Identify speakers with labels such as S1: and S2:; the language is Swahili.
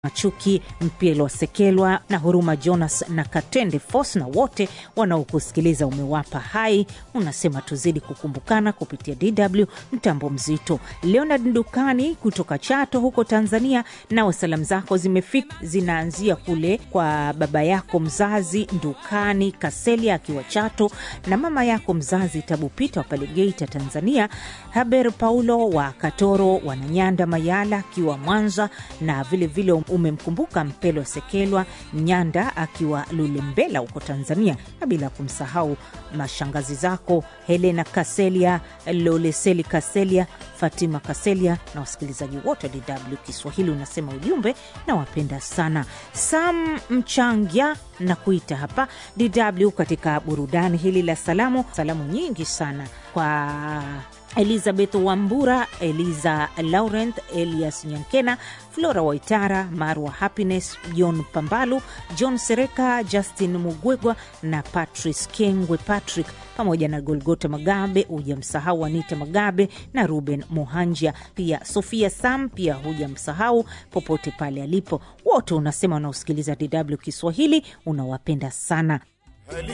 S1: Machuki Mpelo Sekelwa na Huruma Jonas na Katende Fos na wote wanaokusikiliza umewapa hai. Unasema tuzidi kukumbukana kupitia DW mtambo mzito. Leonard Ndukani kutoka Chato huko Tanzania, nawe salamu zako zimefika, zinaanzia kule kwa baba yako mzazi Ndukani Kaselia akiwa Chato na mama yako mzazi Tabupita wa pale Geita Tanzania, Haber Paulo wa Katoro, Wananyanda Mayala akiwa Mwanza na vilevile vile umemkumbuka Mpelo Sekelwa Nyanda akiwa Lulembela huko Tanzania, na bila kumsahau mashangazi zako Helena Kaselia, Loleseli Kaselia, Fatima Kaselia na wasikilizaji wote wa DW Kiswahili. Unasema ujumbe na wapenda sana. Sam Mchangya na kuita hapa DW katika burudani hili la salamu, salamu nyingi sana kwa Elizabeth Wambura, Eliza Laurent, Elias Nyankena, Flora Waitara, Marwa Happiness, John Pambalu, John Sereka, Justin Mugwegwa na Patrice Kengwe Patrick pamoja na Golgota Magabe, hujamsahau Anita Magabe na Ruben Muhanja, pia Sofia Sam, pia hujamsahau popote pale alipo. Wote unasema wanaosikiliza DW Kiswahili unawapenda sana.